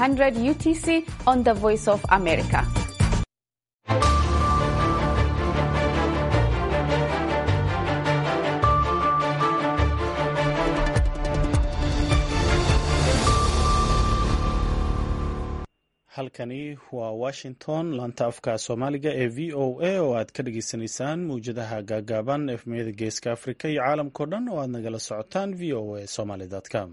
800 UTC on the Voice of America. halkani waa washington laanta afka soomaaliga ee v o a oo aad ka dhageysanaysaan mawjadaha gaagaaban efmiyada geeska afrika iyo caalamkao dhan oo aad nagala socotaan v o a somaly com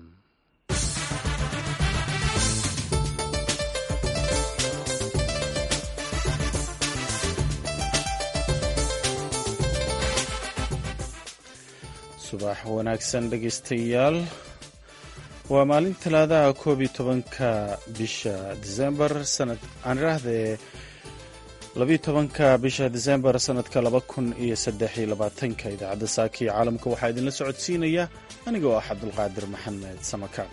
subax wanaagsan dhegeystayaal waa maalin talaadaha koob iyo tobanka bisha disembar sanad aan idhaahdee labiyo tobanka bisha disembar sanadka laba kun iyo saddex iyo labaatanka idaacadda saaka iyo caalamka waxaa idinla socodsiinaya aniga oo ah cabdulqaadir maxamed samakaab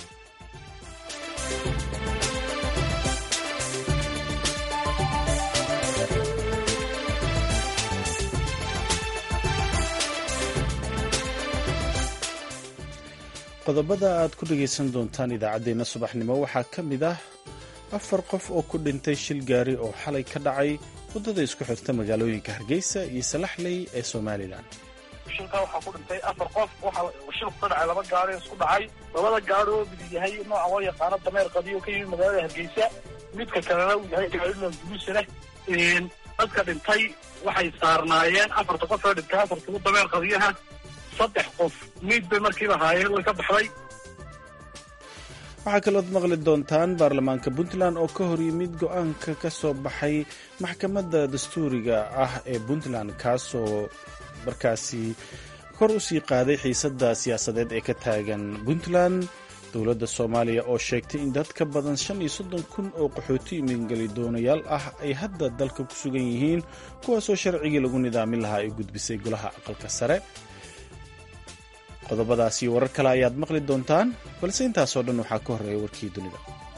qodobada aad ku dhegaysan doontaan idaacaddeenna subaxnimo waxaa ka mid ah afar qof oo ku dhintay shil gaari oo xalay ka dhacay waddada isku xirta magaalooyinka hargeysa iyo salaxley ee somalilan shilkaa waxaa ku dhintay afar qof waxaa shilku ka dhacay laba gaari isku dhacay labada gaari oo mid yahay nooca loo yaqaano dameer qadiyo ka yimid magaalada hargeysa midka kalena uu yahay gaarina guluusa leh dadka dhintay waxay saarnaayeen afarta qof oo dhintay afartugu dameer qadiyaha saddex qof miid bay markiiba haayeen way ka baxday waxaa kalood maqli doontaan baarlamaanka puntland oo ka hor yimid go-aanka ka soo baxay maxkamadda dastuuriga ah ee puntland kaasoo markaasi kor u sii qaaday xiisadda siyaasadeed ee ka taagan puntland dowladda soomaaliya oo sheegtay in dad ka badan shan iyo soddon kun oo qaxooti imingeli doonayaal ah ay hadda dalka ku sugan yihiin kuwaasoo sharcigii lagu nidaamin lahaa ay gudbisay golaha aqalka sare qodobadaas iyo warar kale ayaad maqli doontaan balse intaasoo dhan waxaa ka horreeya warkii dunida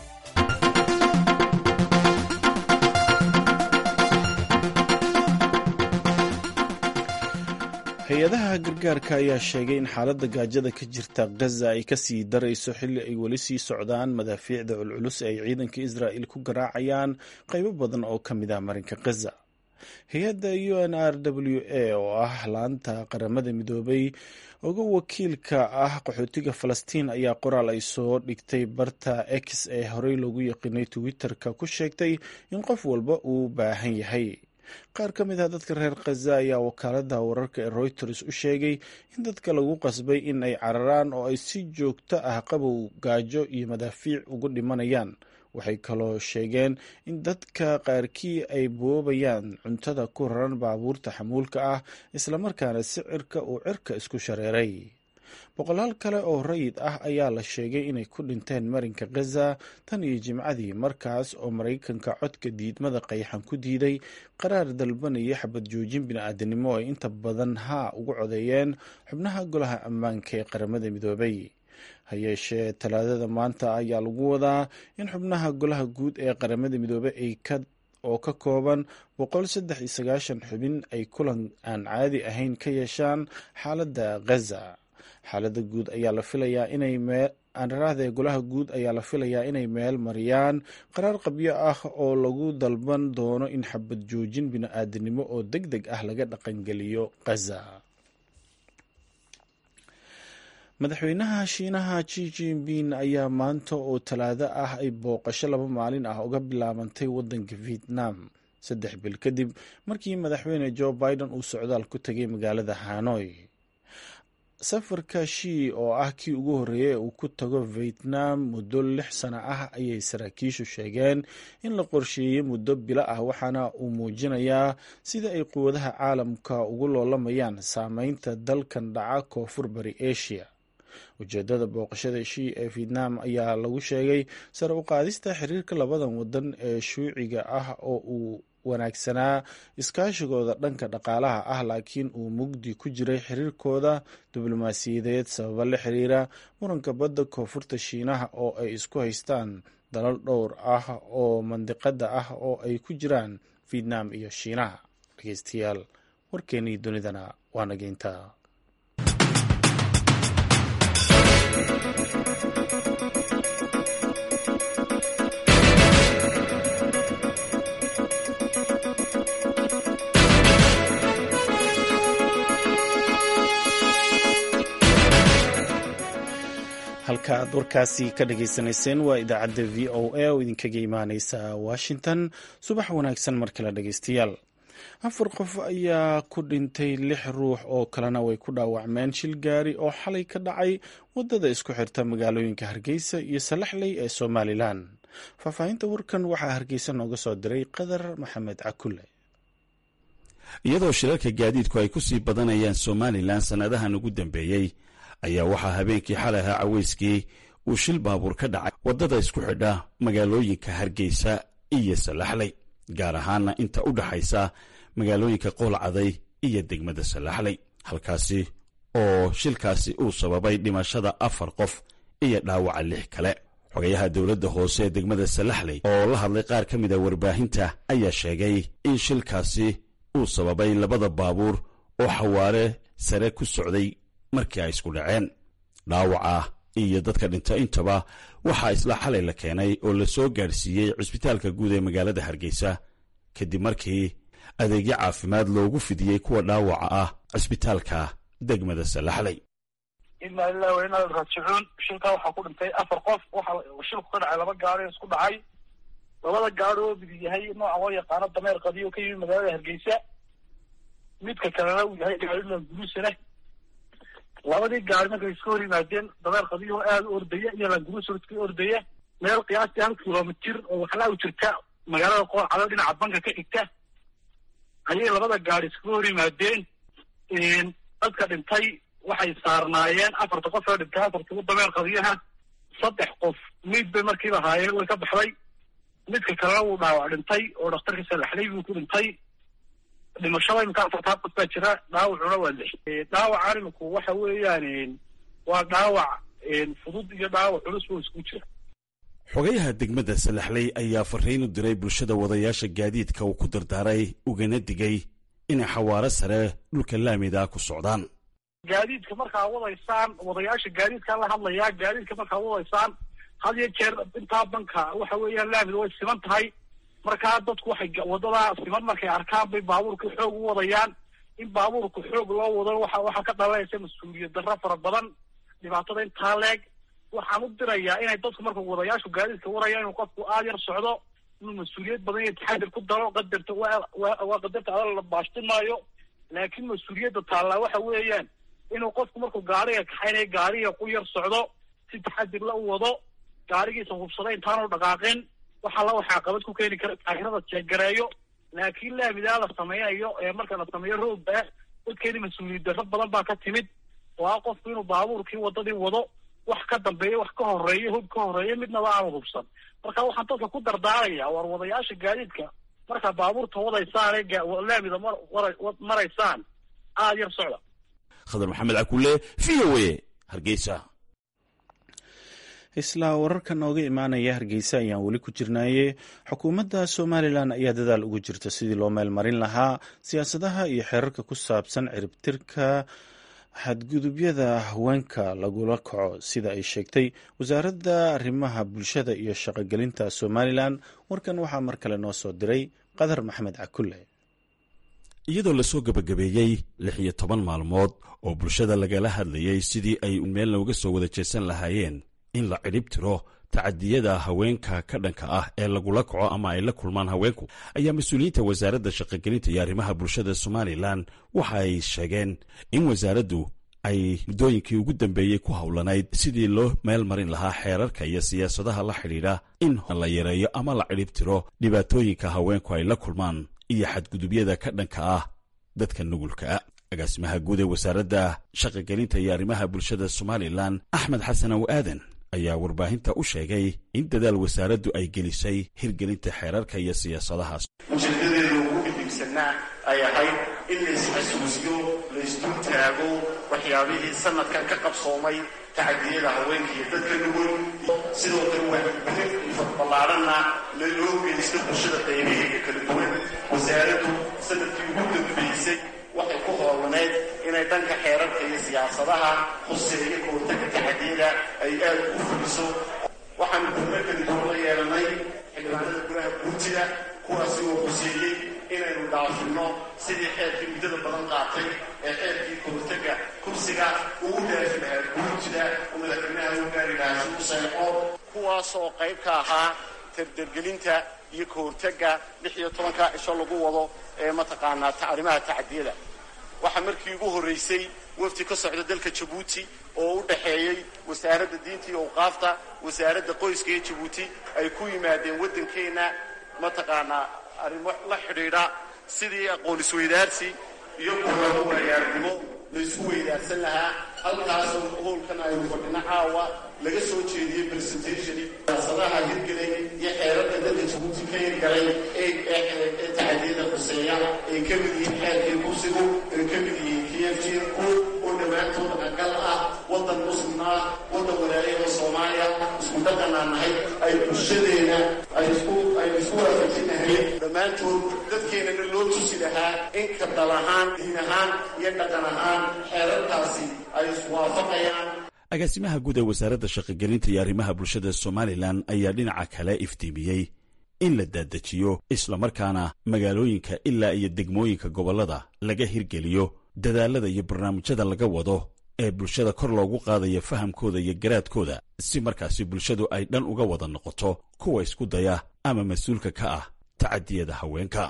hay-adaha gargaarka ayaa sheegay in xaaladda gaajada ka jirta gaza ay ka sii darayso xilli ay weli sii socdaan madaafiicda culculus ee ay ciidanka israa'il ku garaacayaan qaybo badan oo ka mid ah marinka gaza hay-adda u n r w a oo ah laanta qaramada midoobay uga wakiilka ah qaxootiga falastiin ayaa qoraal ay soo dhigtay barta x ee horey loogu yaqiinay twitter-ka ku sheegtay in qof walba uu baahan yahay qaar ka mid ah dadka reer khaza ayaa wakaalada wararka ee reuters u sheegay in dadka lagu qasbay in ay cararaan oo ay si joogto ah qabow gaajo iyo madaafiic ugu dhimanayaan waxay kaloo sheegeen in dadka qaarkii ay boobayaan cuntada ku raran baabuurta xamuulka ah islamarkaana sicirka uu cirka isku shareeray boqolaal kale oo rayid ah ayaa la sheegay inay ku dhinteen marinka khaza tan iyo jimcadii markaas oo maraykanka codka diidmada qayxan ku diiday qaraar dalbanaya xabad joojin bini-aadanimo ay inta badan haa ugu codeeyeen xubnaha golaha ammaanka ee qaramada midoobay ha yeeshee talaadada maanta ayaa lagu wadaa in xubnaha golaha guud ee qaramada midoobey ay ka oo ka kooban boqol saddex iyo sagaashan xubin ay kulan aan caadi ahayn ka yeeshaan xaaladda khaza xaaladda guud ayaa la filayaa inay mee aanraraahda golaha guud ayaa la filayaa inay meel mariyaan qaraar qabyo ah oo lagu dalban doono in xabad joojin bini-aadanimo oo deg deg ah laga dhaqangeliyo khaza madaxweynaha shiinaha ji jinping ayaa maanta oo talaado ah ay booqasho laba maalin ah uga bilaabantay waddanka vietnam saddex bil kadib markii madaxweyne joe biden uu socdaal ku tegay magaalada hanoi safarka shii oo ah kii ugu horreeyay uu ku tago vietnam muddo lix sano ah ayay saraakiishu sheegeen in la qorsheeyey muddo bilo ah waxaana uu muujinayaa sida ay quwadaha caalamka ugu loolamayaan saameynta dalkan dhaca koonfur bari asia ujeedada booqashada shii ee vietnam ayaa lagu sheegay sare u qaadista xiriirka labadan wadan ee shuuciga ah oo uu wanaagsanaa iskaashigooda dhanka dhaqaalaha ah laakiin uu mugdi ku jiray xiriirkooda diblomaasiyadeed sababa la xiriira muranka badda koonfurta shiinaha oo ay isku haystaan dalal dhowr ah oo mandiqada ah oo ay ku jiraan vietnam iyo shiinaha dhegeystayaal warkeenii dunidana waa nageynta aad warkaasi ka dhagaysanayseen waa idaacadda v o a oo idinkaga imaaneysa washington subax wanaagsan mar kale dhegaystayaal afar qof ayaa ku dhintay lix ruux oo kalena way ku dhaawacmeen shil gaari oo xalay ka dhacay wadada isku xirta magaalooyinka hargeysa iyo salaxley ee somalilan faahfaahinta warkan waxaa hargeysa nooga soo diray qadar maxamed cakulle iyadoo shilalka gaadiidku ay ku sii badanayaan somalilan sannadahan ugu dambeeyey ayaa waxaa habeenkii xalay ahaa caweyskii uu shil baabuur ka dhacay waddada isku xidha magaalooyinka hargeysa iyo salaxley gaar ahaana inta u dhaxaysa magaalooyinka qoolcaday iyo degmada salaxley halkaasi oo shilkaasi uu sababay dhimashada afar qof iyo dhaawaca lix kale xogayaha dowladda hoose ee degmada salaxley oo la hadlay qaar ka mida warbaahinta ayaa sheegay in shilkaasi uu sababay labada baabuur oo xawaare sare ku socday markii ay isku dhaceen dhaawaca iyo dadka dhinta intaba waxaa isla xalay la keenay oo la soo gaadhsiiyey cusbitaalka guud ee magaalada hargeysa kadib markii adeegyo caafimaad loogu fidiyey kuwa dhaawaca ah cusbitaalka degmada salaxley inaa lilahi wa inaa raajicuun shilkaa waxaa ku dhintay afar qof waxa shilku ka dhacay laba gaari isku dhacay labada gaari oo mid yahay nooca loo yaqaano dameer qadiyo ka yimid magaalada hargeysa midka kalena uu yahay gaarina guruusana labadii gaari markay iska hor yimaadeen dameer qadiyo aada u ordaya iyo languruusar iska ordaya meel qiyaastii hal kilomitir oo waxlaa u jirta magaalada qoocada dhinaca banka ka xigta ayay labada gaari iskaga hor yimaadeen dadka dhintay waxay saarnaayeen afarta qof oo dhintay afartugu dameer qadiyaha saddex qof miid bay markiiba haayeen way ka baxday midka kalena wuu dhaawac dhintay oo dhakhtarka salaxley buu ku dhintay dhimashada imika afartaa qof baa jira dhaawacuna waa lix dhaawacan iminku waxa weeyaan waa dhaawac fudud iyo dhaawac culus buu isku jira xogayaha degmada salaxley ayaa fariin u diray bulshada wadayaasha gaadiidka uu ku dardaaray ugana digay inay xawaaro sare dhulka laamida ku socdaan gaadiidka markaa wadaysaan wadayaasha gaadiidkaa la hadlayaa gaadiidka markaa wadaysaan had iyo jeer intaa banka waxa weeyaan laamida way siman tahay markaa dadku waxay waddadaa siman markay arkaan bay baabuurka xoog u wadayaan in baabuurka xoog loo wado waxa waxaa ka dhalanaysa mas-uuliyad darro fara badan dhibaatada intaa leeg waxaan u dirayaa inay dadku marka wadayaashu gaadiidka waraya inuu qofku aada yar socdo inuu mas-uuliyad badan iyo taxadir ku daro qadarta waa qadarta adal la baashtin maayo laakiin mas-uuliyadda taallaa waxa weeyaan inuu qofku markuu gaariga kaxaynaya gaariga ku yar socdo si taxadir la u wado gaarigiisa hubsada intaanu dhaqaaqin waxaa la waxaa qabad ku keeni kara taahirada jeegareeyo laakiin laamidaa la sameynayo ee marka la sameeyo roogba dadkeeni mas-uuliyad darro badan baa ka timid oo ah qofku inuu baabuurkii waddadii wado wax ka dambeeya wax ka horeeya hub ka horeeya midnaba aanu hubsan marka waxaan dadka ku dardaaraya war wadayaasha gaadiidka markaa baabuurta wadaysaan ee laamida maraysaan aada yar socda khadar maxamed cakulle v o a hargeysa isla wararka nooga imaanaya hargeysa ayaan weli ku jirnaaye xukuumadda somalilan ayaa dadaal ugu jirta sidii loo meel marin lahaa siyaasadaha iyo xeerarka ku saabsan ciribtirka xadgudubyada haweenka lagula kaco sida ay sheegtay wasaaradda arrimaha bulshada iyo shaqogelinta somalilan warkan waxaa mar kale noo soo diray qadar maxamed cakulle iyadoo lasoo gebagabeeyey lix iyo toban maalmood oo bulshada lagala hadlayey sidii ay meel looga soo wada jeesan lahaayeen in la cidhib tiro tacadiyada haweenka ka dhanka ah ee lagula kaco ama ay la kulmaan haweenku ayaa mas-uuliyiinta wasaaradda shaqogelinta iyo arrimaha bulshada somalilan waxa ay sheegeen in wasaaraddu ay muddooyinkii ugu dambeeyey ku howlanayd sidii loo meel marin lahaa xeerarka iyo siyaasadaha la xidhiidha in la yareeyo ama la cidhib tiro dhibaatooyinka haweenku ay la kulmaan iyo xadgudubyada ka dhanka ah dadka nugulkaa agaasimaha guud ee wasaaradda shaqogelinta iyo arrimaha bulshada somalilan axmed xasan ow aadan ayaa warbaahinta u sheegay in dadaal wasaaraddu ay gelisay hirgelinta xeerarka iyo siyaasadahaas ujeedadeedu ugu dhibigsanaa ay ahayd in laysxasuusiyo laysdul taago waxyaabihii sanadkan ka qabsoomay tacadiyada haweenka iyo dadka nugul sidoo kale waa ballaadhanna la loo geysto bulshada qaybaheega kala duwan wasaaraddu sanadkii ugu dambeysay waxay ku hoolaneyd inay dhanka xeerarka iyo siyaasadaha huseeya kahortaga taxadiyada ay aad u fuliso waxaanu kulmo kala duwan la yeelanay xildhibaanada golaha guurtida kuwaasi oo huseeyey inaynu dhaafinno sidii xeerkii muddada badan qaatay ee xeerkii kahortaga kursiga ugu dhaafi lahaa guurtida oo madaxweynaha u gaari lahaa si u seexo kuwaasoo qayb ka ahaa tardargelinta iyo ka hortagga lix iyo tobanka cisho lagu wado ee mataqaanaa arrimaha tacadiyada waxaa markii ugu horraysay wafdi ka socda dalka jabuuti oo u dhaxeeyey wasaaradda diinta iyo awqaafta wasaaradda qoyska iyo jabuuti ay ku yimaadeen waddankeenna mataqaanaa arrimo la xidhiidha sidii aqoon isweydaarsi iyo kulamo waayaarnimo la isku weydaarsan lahaa halkaasoo hoolkan aynu fadhino caawa laga soo jeediyey presentation siyaasadaha hirgelay iyo xeerarka dalka jabuuti ka hirgalay ee tacadiyada quseeya ay ka mid yihiin xeerkii kursigu ay ka mid yihiin kfjku oo dhammaantood aqal ah waddan muslim ah waddan walaayada soomaaliya isku dhaqanaa nahay ay bulshadeena ay isku ay isku waafajinahay dhammaantood dadkeenana loo tusi lahaa in ka dal ahaan diin ahaan iyo dhaqan ahaan xeerarkaasi ay iswaafaqayaan agaasimaha guud ee wasaaradda shaqogelinta iyo arrimaha bulshada somalilan ayaa dhinaca kale iftiimiyey in la daadajiyo islamarkaana magaalooyinka ilaa iyo degmooyinka gobollada laga hirgeliyo dadaalada iyo barnaamijyada laga wado ee bulshada kor loogu qaadaya fahamkooda iyo garaadkooda si markaasi bulshadu ay dhan uga wada noqoto kuwa isku daya ama mas-uulka ka ah tacadiyada haweenka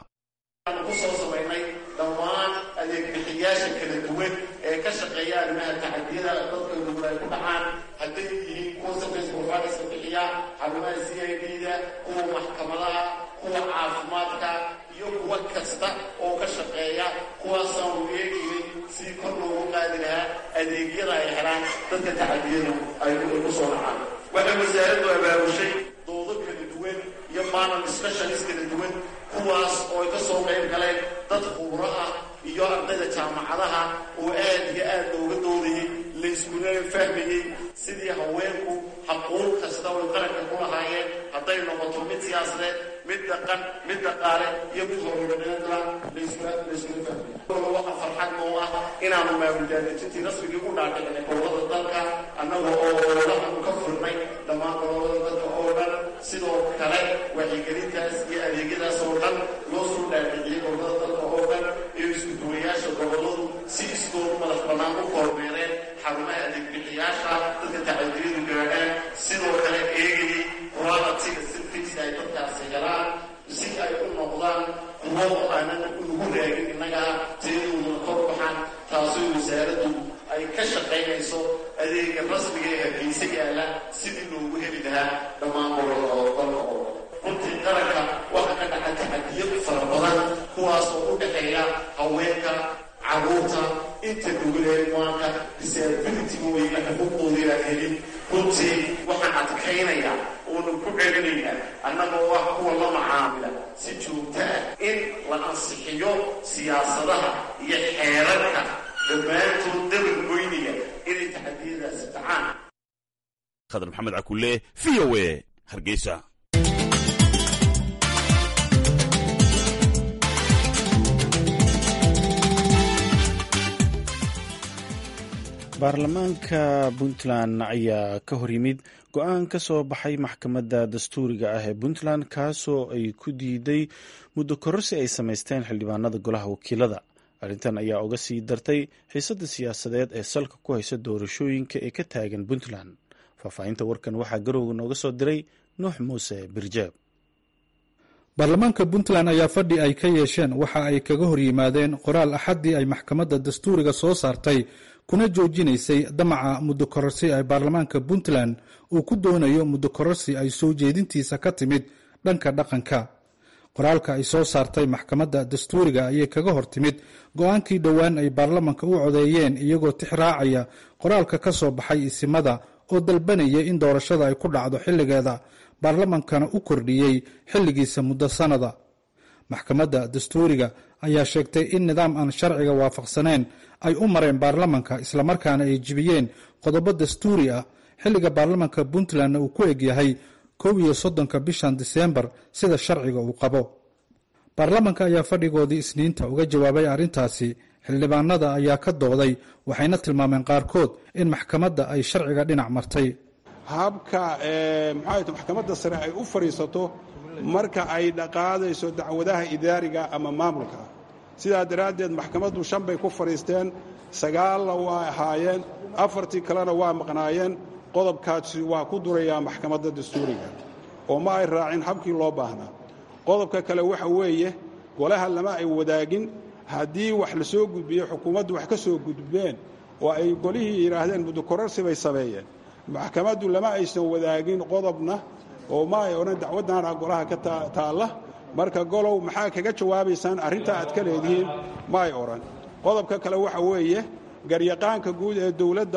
kusoo samaynay dhammaan adeegbixiyaasha kala duwan ee ka shaqeeya arrimaha tacadiyada dadka nugul ay ku dhacaan hadday yihiin kuwa service providerska bixiya xarumaha c i d da kuwa maxkamadaha kuwa caafimaadka iyo kuwa kasta oo ka shaqeeya kuwaasaanu eegaynay si kor loogu qaadi lahaa adeegyada ay helaan dadka tacadiyadu ay ku soo dhacaan waxay wasaaraddu abaabushay doodo kala duwan iyo maanal specialist kala duwan kuwaas oo ay ka soo qayb galeen dad khubro ah iyo ardayda jaamacadaha oo aad iyo aad looga doodayey layskuna fahmayey sidii haweenku xaquuq kasta oy qaranka ku lahaayeen hadday noqoto mid siyaasadeed mid dhaqan mid dhaqaale iyo mid horumarinadla layskula fahmay waxaa farxad noo ah inaanu maamuldaadejintii rasmigii u dhaadhicinay gobolada dalka annaga oo oolaanu ka furnay dhammaan gobolada dalka oo dhan sidoo kale wacyigelintaas iyo adeegyadaas oo dhan loo soo dhaadhiciyey gobolada dalka oo dhan iyo iskuduwayaasha goboladu si iskoodu madax bannaan u kormeereen xarumaha adeegbixiyaasha dadka tacadiyadu gaadhaan sidoo kale eegayey qualitiga sirfisa ay dadkaasi helaan si ay u noqdaan kuwo aanan ugu raagin innagaa tiyadooduna kor baxaan taasoo wasaaraddu ay ka shaqaynayso adeega rasmiga ee hargeysa yaalla sidii loogu heli lahaa dhammaan gobolada oo dalka oo runtii qaranka waxa ka dhaca tacadiyo fara badan kuwaas oo u dhexeeya haweenka carruurta inta nuguleemaanka disabilitygooda xuquuqdoodii aan helin runtii waxaan adkaynayaa oonan ku celinaynaa annagoo ah kuwa la macaamila si joogto ah in la ansixiyo siyaasadaha iyo xeerarka dhammaantood dabar goynaya inay taxadiyadaasi dhacaan khadar maxamed cakulle v o e hargeysa baarlamaanka puntland ayaa ka hor yimid go-aan ka soo baxay maxkamadda dastuuriga ah ee puntland kaasoo ay ku diiday muddo kororsi ay samaysteen xildhibaanada golaha wakiilada arrintan ayaa uga sii dartay xiisadda siyaasadeed ee salka ku haysa doorashooyinka ee ka taagan puntland faahfaahinta warkan waxaa garowga nooga soo diray nuux muuse birjeeb baarlamaanka puntland ayaa fadhi ay ka yeesheen waxa ay kaga hor yimaadeen qoraal axaddii ay maxkamadda dastuuriga soo saartay kuna joojinaysay damaca muddo kororsi ay baarlamaanka puntland uu ku doonayo muddo kororsi ay soo jeedintiisa ka timid dhanka dhaqanka qoraalka ay soo saartay maxkamadda dastuuriga ayay kaga hor timid go-aankii dhowaan ay baarlamanka u codeeyeen iyagoo tix raacaya qoraalka ka soo baxay isimada oo dalbanaya in doorashada ay ku dhacdo xilligeeda baarlamankana u kordhiyey xilligiisa muddo sanada maxkamadda dastuuriga ayaa sheegtay in nidaam aan sharciga waafaqsaneyn ay u mareen baarlamanka islamarkaana ay jibiyeen qodobo dastuuri ah xilliga baarlamanka puntlandna uu ku egyahay kow iyo soddonka bishan diseembar sida sharciga uu qabo baarlamanka ayaa fadhigoodii isniinta uga jawaabay arrintaasi xildhibaanada ayaa ka dooday waxayna tilmaameen qaarkood in maxkamadda ay sharciga dhinac martay habka maxaa maxkamadda sare ay u fadhiisato marka ay dhaqaadayso dacwadaha idaariga ama maamulka sidaa daraaddeed maxkamaddu shan bay ku fadhiisteen sagaalna waa ahaayeen afartii kalena waa maqnaayeen qodobkaasi waa ku durayaa maxkamadda dastuuriga oo ma ay raacin habkii loo baahnaa qodobka kale waxa weeye golaha lama ay wadaagin haddii wax la soo gudbiyo xukuumaddu wax ka soo gudbeen oo ay golihii yidhaahdeen muddokorarsi bay sameeyeen maxkamaddu lama aysan wadaagin qodobna oo ma ay odhan dacwaddaana golaha ka taalla marka golow maxaa kaga jawaabaysaan arrintaa aad ka leedihiin ma ay odhan qodobka kale waxa weeye garyaqaanka guud ee dowladda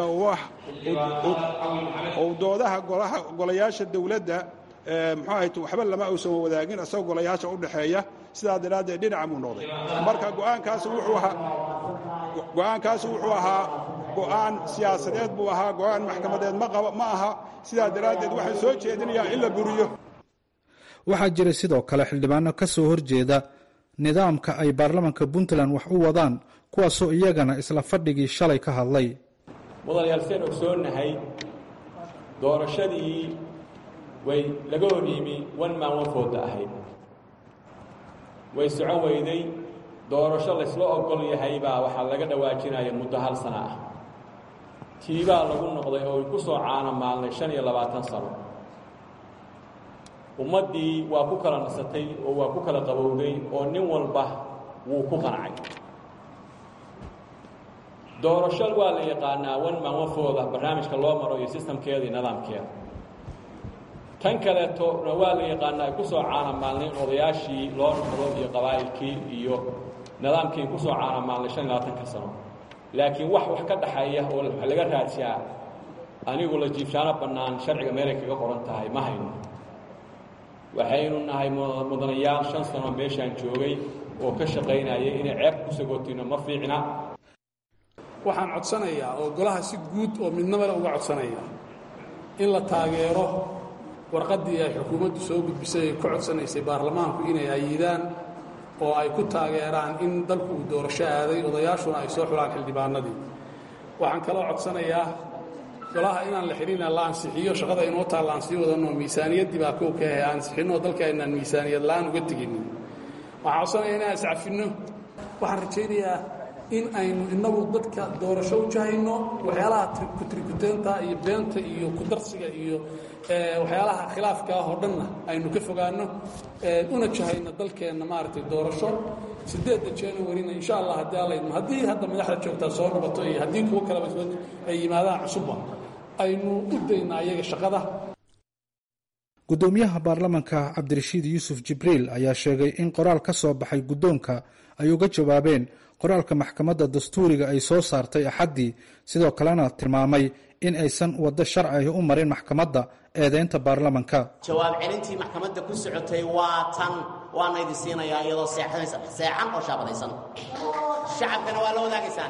ou doodaha golayaasha dowladda muxuu ahayd waxba lama uusan wadaagin isagoo golayaasha u dhexeeya sidaa daraaddeed dhinaca buu noqday marka go'aankaasi wuxuu ahaa go'aankaasi wuxuu ahaa go'aan siyaasadeed buu ahaa go'aan maxkamadeed ma aha sidaa daraaddeed waxaan soo jeedinayaa in la buriyo waxaa jira sidoo kale xildhibaano ka soo horjeeda nidaamka ay baarlamanka puntland wax u wadaan kuwaasoo iyagana isla fadhigii shalay ka hadlay mudanayaal seen ogsoonnahay doorashadii way laga hor yimi wan maan wanfooda ahayd way socon weyday doorasho laysla ogol yahay baa waxaa laga dhawaajinaya muddo hal sana ah tiibaa lagu noqday oo ku soo caano maalnay shan iyo labaatan sano ummaddii waa ku kala nasatay oo waa ku kala qabowday oo nin walba wuu ku qancay doorasho waa la yaqaanaa wan maan wanfooda barnaamijka loo maro iyo sistamkeeda iyo nidaamkeeda tan kaleetona waa la yaqaanaa ay ku soo caanamaalnayn odayaashii loo noqdo iyo qabaa'ilkii iyo nidaamkii ku soo caanamaalnay shan iyo labaatanka sano laakiin wax wax ka dhaxeeya oo laga raadsiyaa anigu la jiifshaano bannaan sharciga meelay kaga qoran tahay ma hayno waxaynu nahay mudanayaal shan sano meeshaan joogay oo ka shaqaynayay inay ceeb ku sagootino ma fiicna waxaan codsanayaa oo golaha si guud oo midnamale uga codsanaya in la taageero warqaddii ay xukuumaddu soo gudbisay ay ka codsanaysay baarlamaanku inay ayidaan oo ay ku taageeraan in dalku uu doorasho aaday odayaashuna ay soo xulaan xildhibaanadii waxaan kaloo codsanayaa golaha inaan la xidhina la ansixiyo shaqada inoo taalla aan sii wadanoo miisaaniyaddii baa kow ka ahay ansixinoo dalka aynaan miisaaniyad la'aan uga teginin waxaan codsanayaa inaan iscafinno waxaan rajaynayaa in aynu innagu dadka doorasho u jahayno waxyaalaha kutrikuteenta iyo beenta iyo kudarsiga iyo waxyaalaha khilaafka ah oo dhanna aynu ka fogaanno una jahayno dalkeenna maaragtay doorasho sideedda januarina insha allah haddii allaydmo haddii hadda madaxda joogtaa soo noqoto iyo haddii kuwo kaleba ay yimaadaan cusubba aynu u dayna ayaga shaqada guddoomiyaha baarlamanka cabdirashiid yuusuf jibriil ayaa sheegay in qoraal ka soo baxay guddoonka ay uga jawaabeen qoraalka maxkamadda dastuuriga ay soo saartay axaddii sidoo kalena tilmaamay in aysan waddo sharciga u marin maxkamadda eedaynta baarlamanka jawaab celintii maxkamadda ku socotay waa tan waana idin siinayaa iyadoo seexanaysan seexan oo shaabadaysan shacabkana waa la wadaagaysaan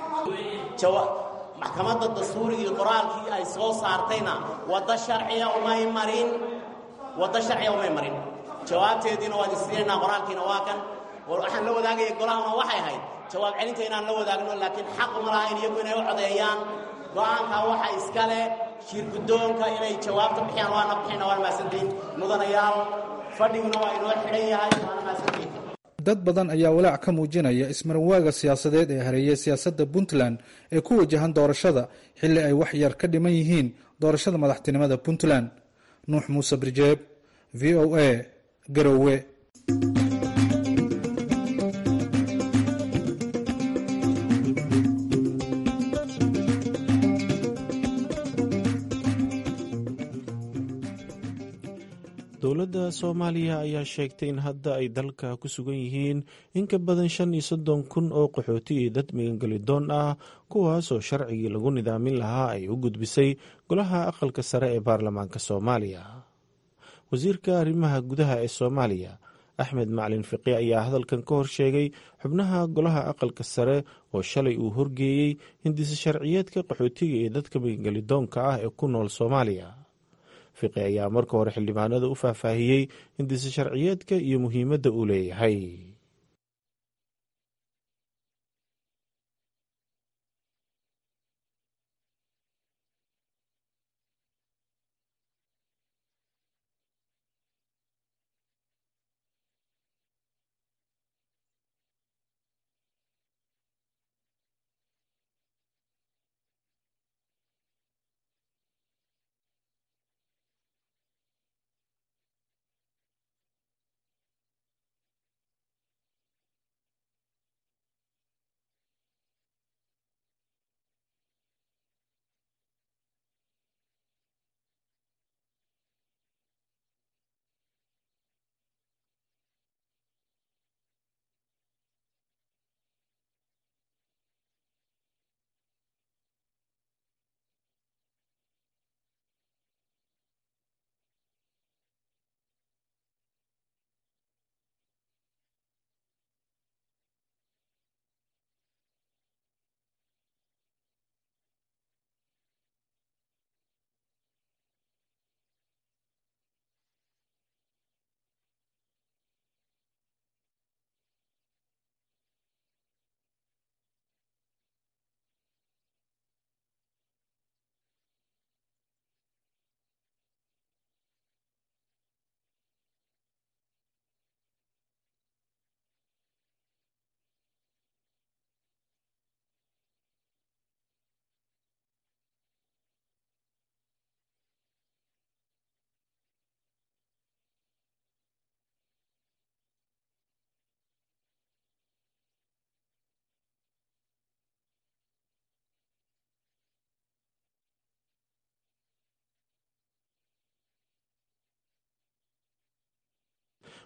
maxkamadda dastuurigii qoraalkii ay soo saartayna waddo sharciga umay marin waddo sharciga umay marin jawaabteediina waa idin siinaynaa qoraalkiina waa kan waxaan la wadaagaya golahana waxay ahayd jawaab celinta inaan la wadaagno laakiin xaq ma lahayn iyagu inay u codeeyaan go'aankaa waxa iska leh shir guddoonka inay jawaabta bixiyaan waana bixina waana mahadsantihin mudanayaal fadhiguna waa inoo xidhan yahay waana mahadsantihin dad badan ayaa walaac ka muujinaya ismaranwaaga siyaasadeed ee hareeyay siyaasadda puntland ee ku wajahan doorashada xilli ay wax yar ka dhiman yihiin doorashada madaxtinimada puntland nuux muuse birjeeb v o a garowe dowladda soomaaliya ayaa sheegtay in hadda ay dalka ku sugan yihiin in ka badan shan iyo soddon kun oo qaxooti iyo dad migangelidoon ah kuwaasoo sharcigii lagu nidaamin lahaa ay u gudbisay golaha aqalka sare ee baarlamaanka soomaaliya wasiirka arrimaha gudaha ee soomaaliya axmed macalin fiqi ayaa hadalkan ka hor sheegay xubnaha golaha aqalka sare oo shalay uu horgeeyey hindise sharciyeedka qaxootiga iyo dadka migangelidoonka ah ee ku nool soomaaliya fiqi ayaa marka hore xildhibaanada u faahfaahiyey hindise sharciyeedka iyo muhiimadda uu leeyahay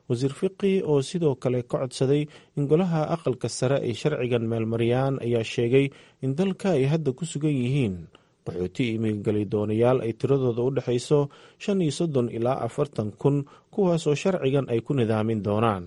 wasiir fiqi oo sidoo kale ka codsaday in golaha aqalka sare ay sharcigan meelmariyaan ayaa sheegay in dalka ay hadda ku sugan yihiin qaxooti imigali doonayaal ay tiradooda u dhexayso shan iyo soddon ilaa afartan kun kuwaas oo sharcigan ay ku nidaamin doonaan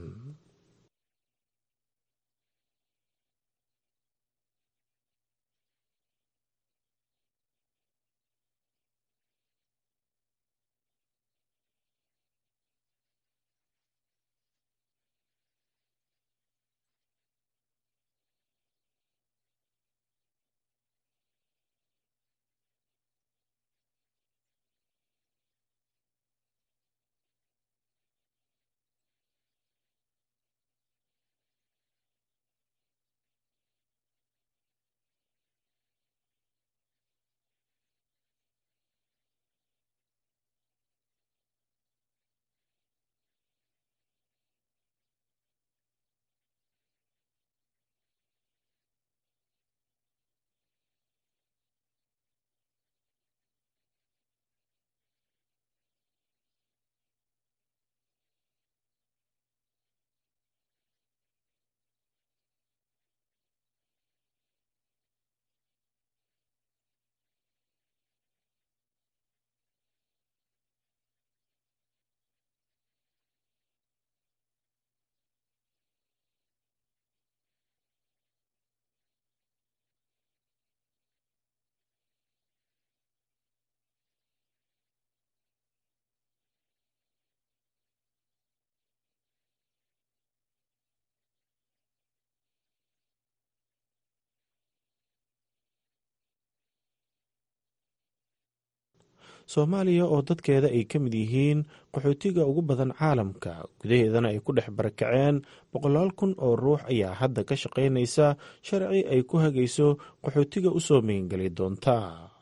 soomaaliya oo dadkeeda ay ka mid yihiin qaxootiga ugu badan caalamka gudaheedana ay ku dhex barakaceen boqolaal kun oo ruux ayaa hadda ka shaqaynaysa sharci ay ku hagayso qaxootiga usoo meengeli doonta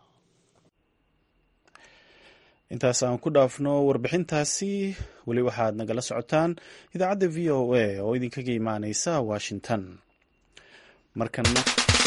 intaas aan ku dhaafno warbixintaasi weli waxaad nagala socotaan idaacadda v o a oo idinkaga imaaneysa washington markana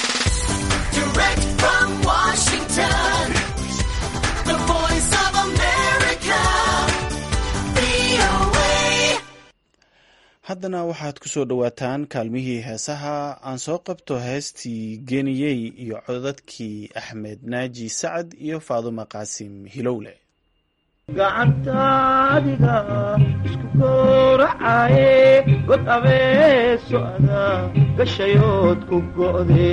haddana waxaad ku soo dhowaataan kaalmihii heesaha aan soo qabto heestii geniyey iyo codadkii axmed naaji sacad iyo faaduma qaasim hilowle gacantaadiga isku gooracaaye god abeeso ada gashayood ku go'de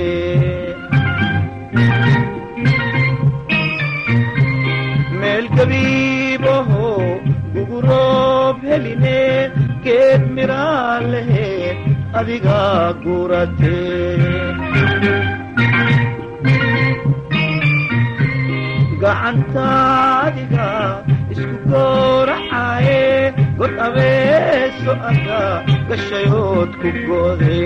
meel gabiibaho guguroob heline geed miraa lehe adiga gurate gacantaadiga isku gooracaaye god abeeso ada gashayood ku go'de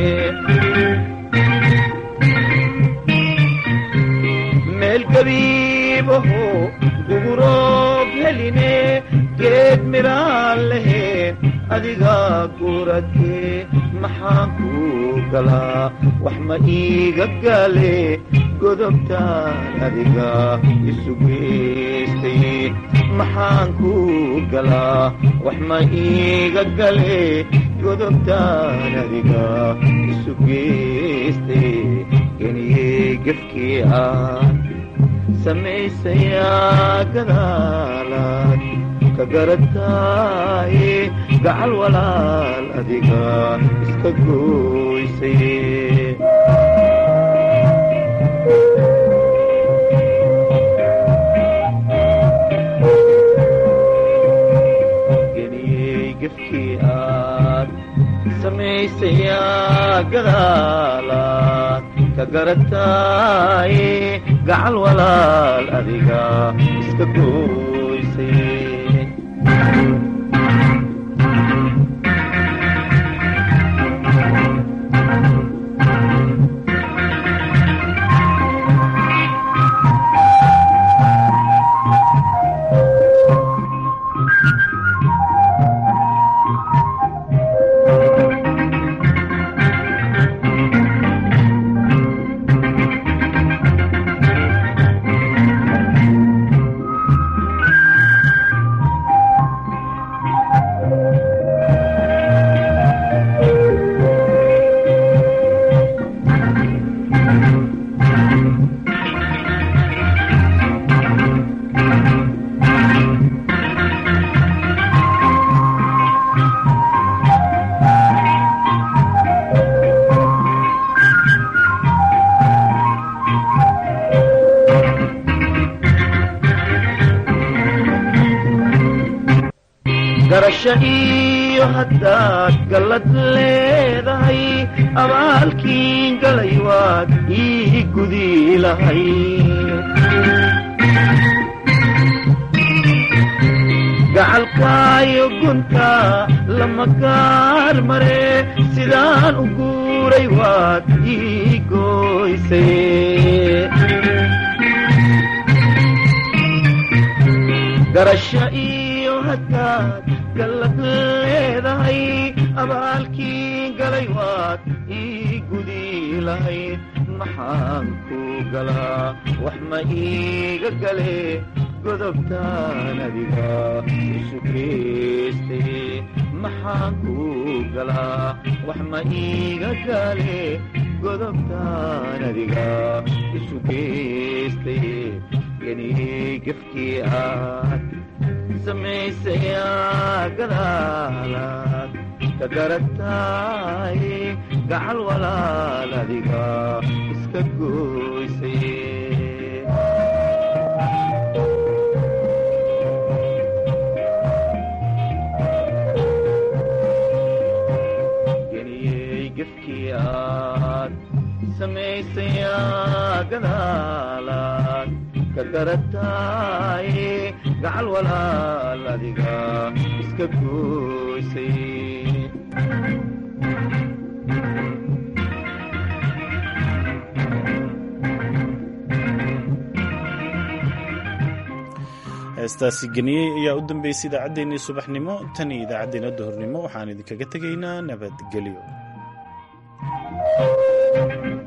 meel gabiibaho guguroob heline geed miraa leheen adiga gurate maxaan ku galaa wax ma iiga gale godobtaan adiga isu geystay maxaan ku galaa wax ma iiga gale godobtaan adiga isu geystay geniyey gefkii aan samaysayaa gadaalaad ka garataaye gacal walaal adiga iska gooysay geniyey gefkii aad samaysayaa gadaalaad ka garataaye gacal walaal adiga iska gooysay garasho iyo haddaad gallad leedahay abaalkiin galay waad ii gudi lahay gacalkaayo gunta lama gaar mare sidaan u guuray waad ii gooysay garasho iyo haddaad gallad leedahay abaalkii galay waad ii gudi lahayd maxaan ku galaa wax ma iiga gale godobtaan adiga isu geystay maxaan ku galaa wax ma iiga gale godobtaan adiga isu geystay geniyey gefkii aad samaysayaa gadaalaad ka garatay gacal walaal adiga iska gooysay geniyey gefkii aad samaysayaa gadaalaad ka garatay gacal walaal adiga iska gooysay heestaasi geniyey ayaa u dambeysay idaacaddeenii subaxnimo tan iyo idaacaddeenna duhurnimo waxaan idinkaga tegaynaa nabadgelyo